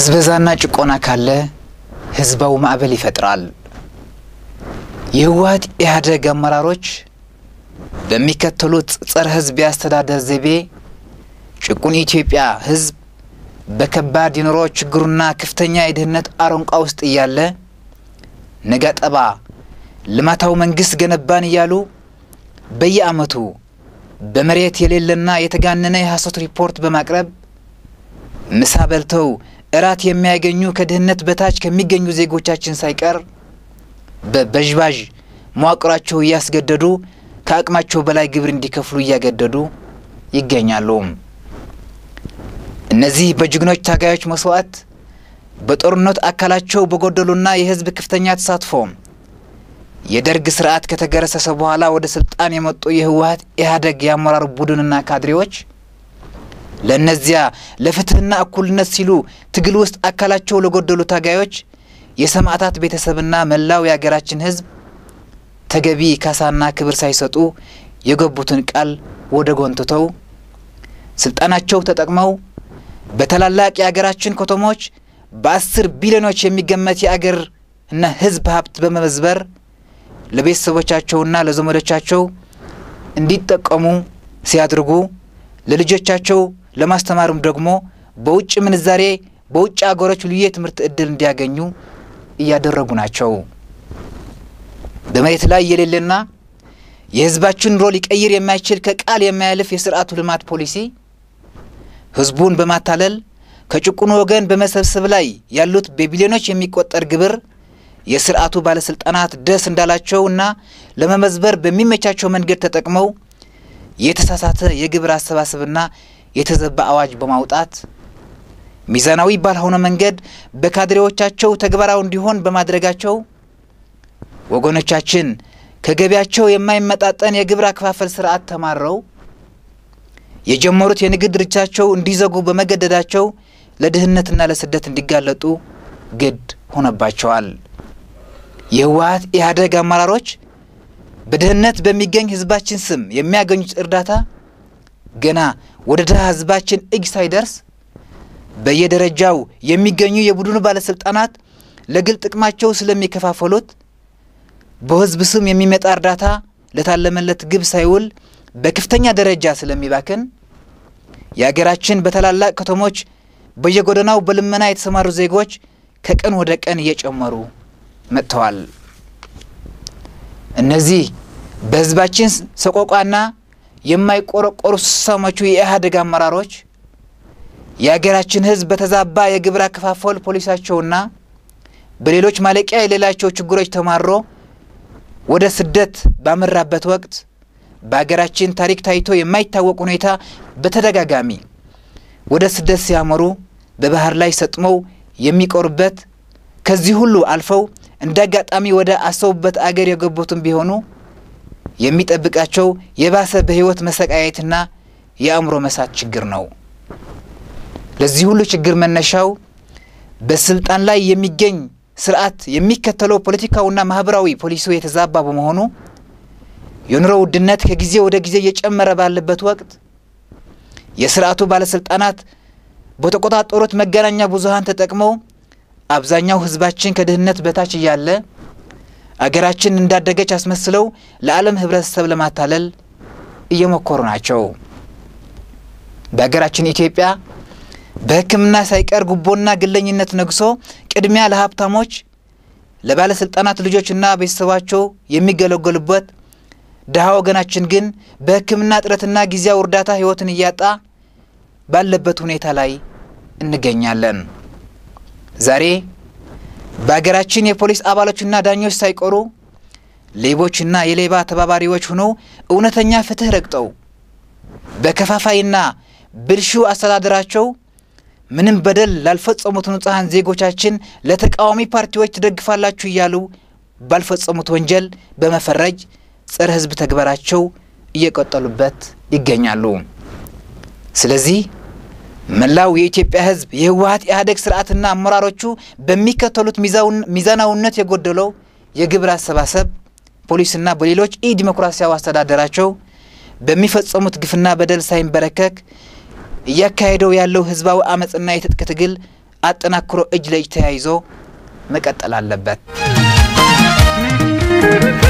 ብዝበዛና ጭቆና ካለ ህዝባዊ ማዕበል ይፈጥራል። የህወሀት ኢህአዴግ አመራሮች በሚከተሉት ጸረ ህዝብ የአስተዳደር ዘይቤ ጭቁን የኢትዮጵያ ህዝብ በከባድ የኑሮ ችግሩና ከፍተኛ የድህነት አረንቋ ውስጥ እያለ ነጋ ጠባ ልማታዊ መንግስት ገነባን እያሉ በየአመቱ በመሬት የሌለና የተጋነነ የሐሰት ሪፖርት በማቅረብ ምሳ በልተው እራት የሚያገኙ ከድህነት በታች ከሚገኙ ዜጎቻችን ሳይቀር በበዥባዥ መዋቅራቸው እያስገደዱ ከአቅማቸው በላይ ግብር እንዲከፍሉ እያገደዱ ይገኛሉ። እነዚህ በጀግኖች ታጋዮች መስዋዕት በጦርነት አካላቸው በጎደሉና የህዝብ ከፍተኛ ተሳትፎ የደርግ ስርዓት ከተገረሰሰ በኋላ ወደ ስልጣን የመጡ የህወሀት ኢህአዴግ የአመራር ቡድንና ካድሬዎች ለእነዚያ ለፍትህና እኩልነት ሲሉ ትግል ውስጥ አካላቸው ለጎደሉ ታጋዮች የሰማዕታት ቤተሰብና መላው የሀገራችን ህዝብ ተገቢ ካሳና ክብር ሳይሰጡ የገቡትን ቃል ወደ ጎን ትተው ስልጣናቸው ተጠቅመው በታላላቅ የሀገራችን ከተሞች በአስር ቢሊዮኖች የሚገመት የአገር እና ህዝብ ሀብት በመመዝበር ለቤተሰቦቻቸውና ለዘመዶቻቸው እንዲጠቀሙ ሲያድርጉ ለልጆቻቸው ለማስተማርም ደግሞ በውጭ ምንዛሬ በውጭ አገሮች ልዩ የትምህርት እድል እንዲያገኙ እያደረጉ ናቸው። በመሬት ላይ የሌለና የህዝባችን ኑሮ ሊቀይር የማይችል ከቃል የማያልፍ የስርዓቱ ልማት ፖሊሲ ህዝቡን በማታለል ከጭቁኑ ወገን በመሰብሰብ ላይ ያሉት በቢሊዮኖች የሚቆጠር ግብር የስርዓቱ ባለስልጣናት ደስ እንዳላቸው እና ለመመዝበር በሚመቻቸው መንገድ ተጠቅመው የተሳሳተ የግብር አሰባሰብና የተዘባ አዋጅ በማውጣት ሚዛናዊ ባልሆነ መንገድ በካድሬዎቻቸው ተግባራዊ እንዲሆን በማድረጋቸው ወገኖቻችን ከገቢያቸው የማይመጣጠን የግብር አከፋፈል ስርዓት ተማረው የጀመሩት የንግድ ድርጅታቸው እንዲዘጉ በመገደዳቸው ለድህነትና ለስደት እንዲጋለጡ ግድ ሆነባቸዋል። የህወሀት ኢህአዴግ አመራሮች በድህነት በሚገኝ ህዝባችን ስም የሚያገኙት እርዳታ ገና ወደ ድሃ ህዝባችን እጅ ሳይደርስ በየደረጃው የሚገኙ የቡድኑ ባለስልጣናት ለግል ጥቅማቸው ስለሚከፋፈሉት በህዝብ ስም የሚመጣ እርዳታ ለታለመለት ግብ ሳይውል በከፍተኛ ደረጃ ስለሚባክን የአገራችን በታላላቅ ከተሞች በየጎዳናው በልመና የተሰማሩ ዜጎች ከቀን ወደ ቀን እየጨመሩ መጥተዋል። እነዚህ በህዝባችን ሰቆቋና የማይቆረቆሩ ስሳሞቹ የኢህአዴግ አመራሮች የአገራችን ህዝብ በተዛባ የግብር አከፋፈል ፖሊሳቸውና በሌሎች ማለቂያ የሌላቸው ችግሮች ተማሮ ወደ ስደት ባመራበት ወቅት በሀገራችን ታሪክ ታይቶ የማይታወቅ ሁኔታ በተደጋጋሚ ወደ ስደት ሲያመሩ በባህር ላይ ሰጥመው የሚቆሩበት ከዚህ ሁሉ አልፈው እንደ አጋጣሚ ወደ አሰቡበት አገር የገቡትም ቢሆኑ የሚጠብቃቸው የባሰ በህይወት መሰቃየትና የአእምሮ መሳት ችግር ነው። ለዚህ ሁሉ ችግር መነሻው በስልጣን ላይ የሚገኝ ስርዓት የሚከተለው ፖለቲካውና ማህበራዊ ፖሊሲው የተዛባ በመሆኑ የኑሮ ውድነት ከጊዜ ወደ ጊዜ እየጨመረ ባለበት ወቅት የስርዓቱ ባለስልጣናት በተቆጣጠሩት መገናኛ ብዙኃን ተጠቅመው አብዛኛው ህዝባችን ከድህነት በታች እያለ አገራችን እንዳደገች አስመስለው ለዓለም ህብረተሰብ ለማታለል እየሞከሩ ናቸው። በሀገራችን ኢትዮጵያ በሕክምና ሳይቀር ጉቦና ግለኝነት ነግሶ ቅድሚያ ለሀብታሞች ለባለስልጣናት ልጆችና ቤተሰባቸው የሚገለገሉበት ድሃ ወገናችን ግን በሕክምና እጥረትና ጊዜያዊ እርዳታ ህይወትን እያጣ ባለበት ሁኔታ ላይ እንገኛለን። ዛሬ በሀገራችን የፖሊስ አባሎችና ዳኞች ሳይቀሩ ሌቦችና የሌባ ተባባሪዎች ሆነው እውነተኛ ፍትህ ረግጠው በከፋፋይና ብልሹ አስተዳደራቸው ምንም በደል ላልፈጸሙት ንጹሐን ዜጎቻችን ለተቃዋሚ ፓርቲዎች ትደግፋላችሁ እያሉ ባልፈጸሙት ወንጀል በመፈረጅ ጸረ ህዝብ ተግባራቸው እየቀጠሉበት ይገኛሉ። ስለዚህ መላው የኢትዮጵያ ህዝብ የህወሀት ኢህአዴግ ስርዓትና አመራሮቹ በሚከተሉት ሚዛናዊነት የጎደለው የግብር አሰባሰብ ፖሊስና በሌሎች ኢ ዲሞክራሲያዊ አስተዳደራቸው በሚፈጸሙት ግፍና በደል ሳይንበረከክ እያካሄደው ያለው ህዝባዊ አመፅና የትጥቅ ትግል አጠናክሮ እጅ ለእጅ ተያይዞ መቀጠል አለበት።